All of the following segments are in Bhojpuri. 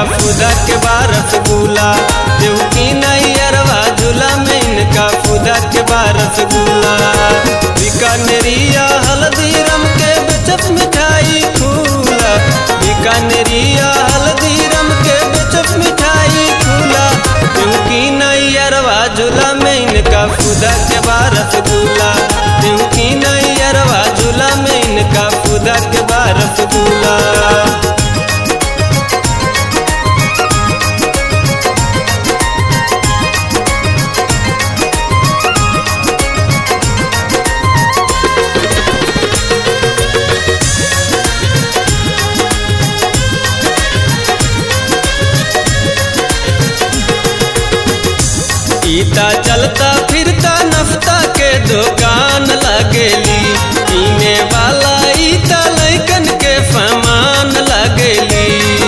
खुदा के बारस गुला देव की नहीं अरवा झूला में इनका खुदा के बारस गुला बीकानेरिया हल्दी रम के बेचप मिठाई खूला बीकानेरिया हल्दी रम के बेचप मिठाई खूला देव की नहीं अरवा झूला में इनका खुदा के बारस गुला देव की नहीं अरवा झूला में इनका खुदा के बारस गुला ईता चलता फिरता नफ्ता के दुकान लगेली पीने वाला ईता लैकन के फमान लगेली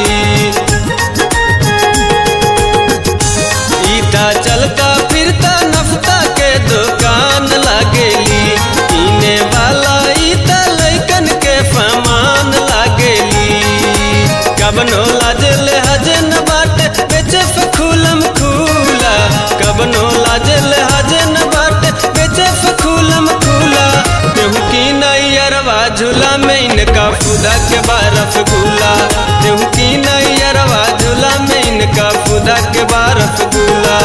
ईता चलता फिरता नफ्ता के दुकान लगेली पीने वाला ईता लैकन के फमान लगेली कबनो लाजल हजन बाटे बेचे फखूलम खूला कबनो लाजल हजन बाटे बेचे फखूलम खूला केहू की नैयरवा झूला में इनका खुदा के बारफ गुला केहू की नैयरवा झूला में इनका खुदा के बारफ गुला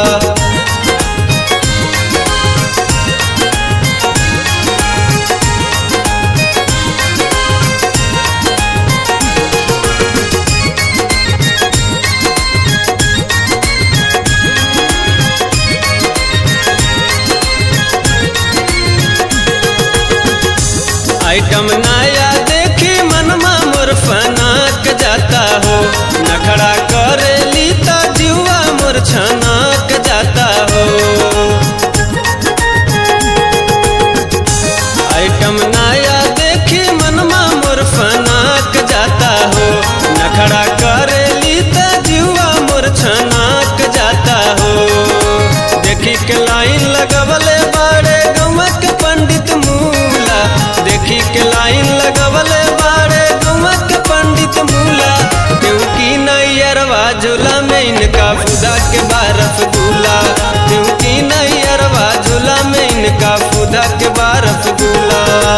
आइटम नया देखी मनमा मोर फनाक जाता हो नखड़ा करे लीता जुआ मोर छनाक जाता हो आइटम नया देखी मनमा मोर फनाक जाता हो नखड़ा करे लीता जुआ मोर छनाक जाता हो देखी के लाइन लगवले बाड़े गौवा के पंडित मूला देखी के लाइन लगवले बाड़े गौवा के पंडित मूला क्योंकि नैयरवा झूला में इनका खुदा के बारफ गुला क्योंकि नैयरवा झूला में इनका खुदा के बारफ गुला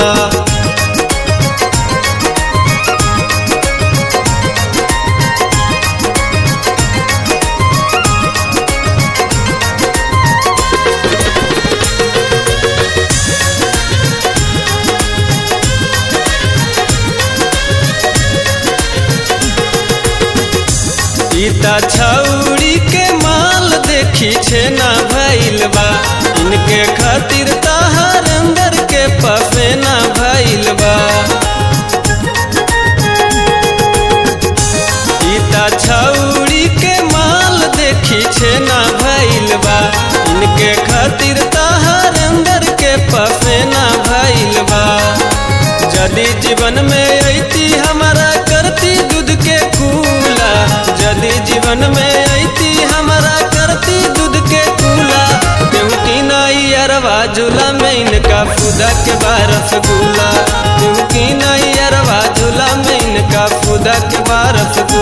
सीता छौड़ी के माल देखी छे ना भइल बा इनके खातिर तहार अंदर के पफेना भइल बा सीता छौड़ी के माल देखी छे ना भइल बा इनके खातिर तहार अंदर के पफेना भइल बा यदि जीवन में ऐती हमारा करती दूध के कूला यदि जीवन में ऐती हमारा करती दूध के कूला क्योंकि नाई अरवा झूला में इनका खुदा के बारफ गुला क्योंकि नाई अरवा झूला में इनका खुदा के बारफ